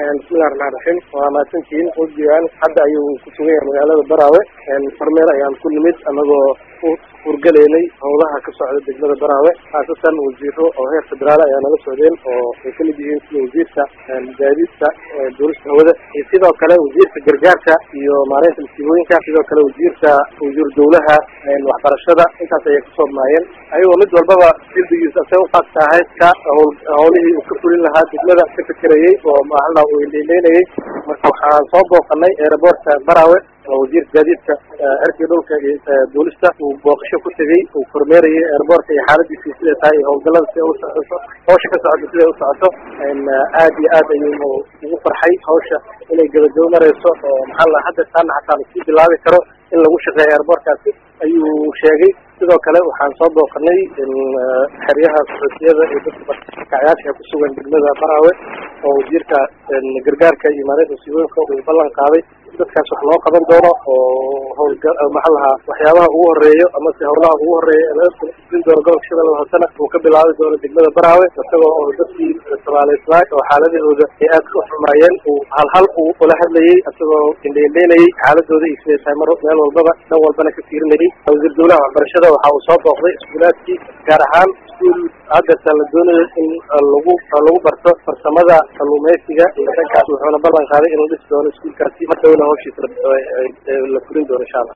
bismillahi raxmaan raxiim waa mahadsantihiin wafdigan hadda ayuu ku sugan yahay magaalada baraawe kormeer ayaan ku nimid anagoo u hurgaleynay howlaha ka socda degmada baraawe khaasatan wasiiro oo heer federaal ayaa nala socdeen oo ay kamid yihiin sida wasiirka gaadiidka duulista hawada iyo sidoo kale wasiirka gargaarka iyo maareynta masiibooyinka sidoo kale wasiirka wasiir dowlaha waxbarashada intaas ayay kasoo maayeen ayagoo mid walbaba dildigiisa se ufaadka ahayd ka howlihii uu ka fulin lahaa degmada ka fekerayey oo maala uu indheyleynayey marka waxaan soo booqanay aeroboortka baraawe oo wasiirka gaadiidka cirkii dhulka iyo duulista uu booqasho ku tegey uu kormeerayay airboortka iyo xaaladiisii siday tahay iyo howlgalada siday u socoto hawsha ka socoto siday u socoto aad iyo aad ayuu ugu farxay hawsha inay gabagabo mareyso oo maxaa la hadda taana xataa lasii bilaabi karo in lagu shaqeeyo airboortkaasi ayuu sheegay sidoo kale waxaan soo booqanay xeryaha soxootiyada iyo dadka barkacyaasha ku sugan degmada baraawe oo wasiirka gargaarka iyo maareynta masiibooyinka uu ballan qaaday dadkaas wax loo qaban doono oo howlga maxaa lahaa waxyaabaha ugu horeeyo ama se howlaha ugu horeeya lain doono gobolka shabeelle hoosena uu ka bilaabi doono degmada baraawe isagoo oo dadkii somaalislaay oo xaaladahooda ay aad ka xumaayeen uu hal hal uu ula hadlayey isagoo indheindheynayey xaaladooda iyo siday tahay mar meel walbaba dhan walbana ka fiirinayay wasiir dowlaha waxbarashada waxa uu soo booqday iskuulaadkii gaar ahaan iskuul haddasa la doonayo in lagu lagu barto farsamada kalluumeysiga iyo dhankaas wuxuuna ballan qaaday in la dhisi doono iskuulkaasi mar dhowna hawshiisa la furin doono insha allah